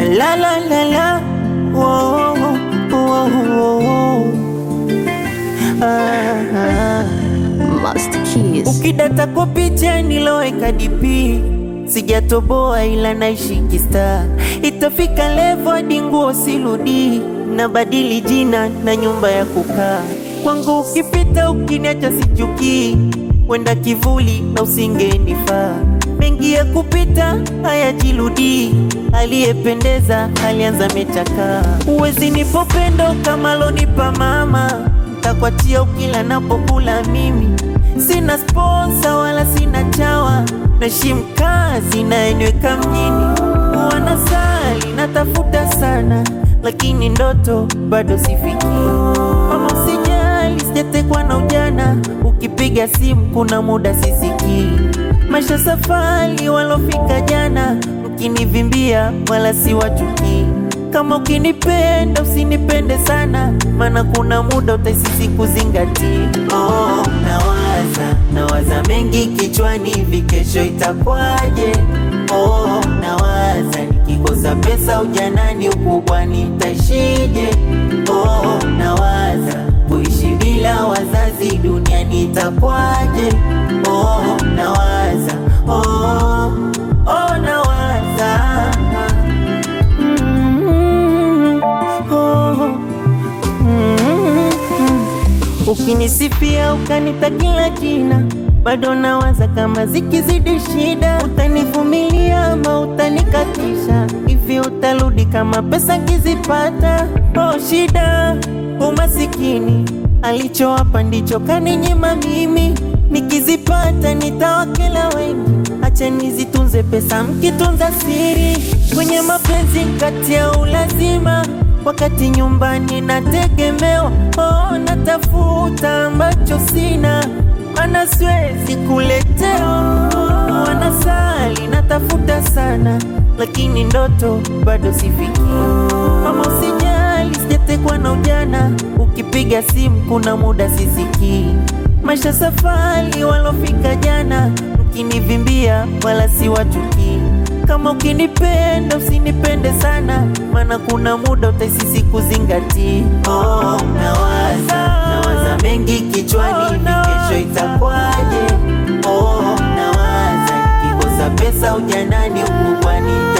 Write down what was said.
la la la la Whoa, whoa, whoa, whoa. Ah, ah. Master Keys. Ukidata kwa picha niloweka DP sijatoboa ila naishi kista, itafika levo hadi nguo siludi, na badili jina na nyumba ya kukaa kwangu. Ukipita ukiniacha sichukii, wenda kivuli na usingenifaa. Mengi ya kupita hayajirudi, aliyependeza alianza mechakaa. Uwezi nipo pendo kama lonipa mama, ntakwachia ukila napokula mimi Sina sponsor wala sina chawa, naheshimu kazi naenyweka mjini. Wanasali natafuta sana, lakini ndoto bado sifiki. Mama usijali, sijatekwa na ujana, ukipiga simu kuna muda sisikii. Maisha safari, walofika jana, mkinivimbia wala siwachukii. Kama ukinipenda usinipende sana, maana kuna muda utaisisi kuzingatia. Oh, nawaza nawaza mengi kichwani, hivi kesho itakwaje? Oh, nawaza nikikosa pesa ujanani, ukubwani nitaishije? Oh, nawaza kuishi bila wazazi duniani itakwaje? Oh, nawaza oh, oh, nawaza Mm, oh, mm, Ukinisifia ukanita kila jina, bado nawaza kama zikizidi shida, utanivumilia ama utanikatisha? Hivi utarudi kama pesa kizipata? Oh, shida umasikini, alichowapa ndicho kaninyima mimi, nikizipata nitawakela wengi. Acha nizitunze pesa, mkitunza siri kwenye mapenzi kati ya ulazima wakati nyumbani nategemewa. Oh, natafuta ambacho sina, mana siwezi kuletewa. Wanasali natafuta sana, lakini ndoto bado sifiki. Mama usijali, sijatekwa na ujana, ukipiga simu kuna muda sisikii. Maisha safari, walofika jana, mkinivimbia wala siwachukii. Kama ukinipenda usinipende sana, maana kuna muda utaisisi kuzingatia. Oh, nawaza nawaza mengi kichwani, hivi kesho itakwaje? Oh, nawaza nikikosa pesa ujanani, ukubwani